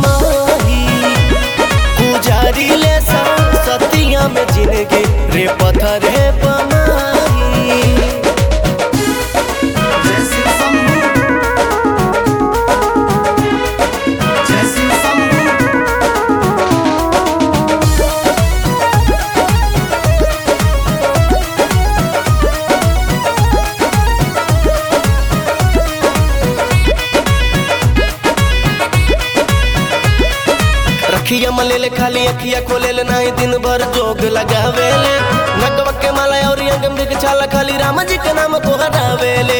पमाही गुजारी ले सा सतिया में जिंदगी रे पत्थर है पमाही जैसे शंभू जैसे शंभू रखिया मलेले खाली अखिया खोलेले नाही दिन भर जोग लगावेले नगवा के माला और अंगम के छाला खाली राम जी के नाम को हटावेले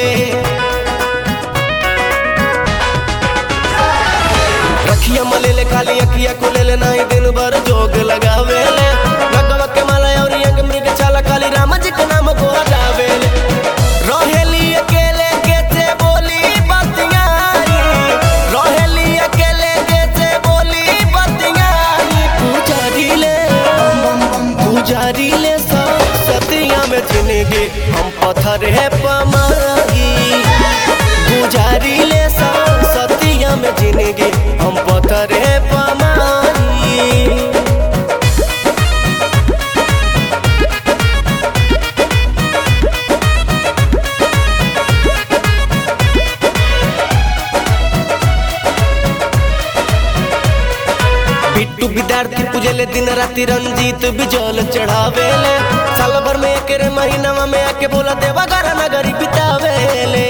रखिया मलेले खाली अखिया खोलेले नाही दिन भर जोग लगावेले नगवा के माला और अंगम के छाला खाली राम जी के नाम को हटावेले रहेली अकेले कैसे बोली बतियां रहेली अकेले कैसे बोली बतियां पुजारी ले पुजारी ले सा सतिया में जिंदगी हम पत्थर है पमाई पुजारी ले सा सतिया में जिंदगी हम पत्थर है पमाई बिट्टू विद्यार्थी पूजले दिन राति रंजीत बिजल चढ़ावेले साल भर में एक रे महीनावा में आके बोला देवा घर नगरी बितावेले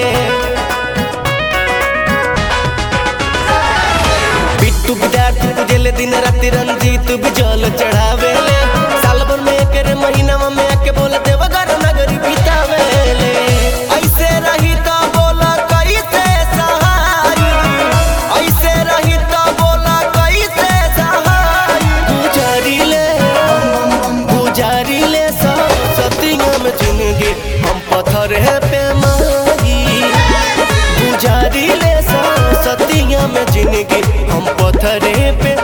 बिट्टू विद्यार्थी पूजले दिन राति रंजीत बिजल चढ़ावेले साल भर में एक रे महीनावा में आके बोला देवा घर नगरी बितावेले ऐसे रही तो बोला कैसे सहाई ऐसे रही तो बोला कैसे सहाई गुजारी ले गुजारी ले सा सतिया में जिंदगी हम पत्थर है पे माही गुजारी ले सा सतिया में जिंदगी हम पत्थर है पे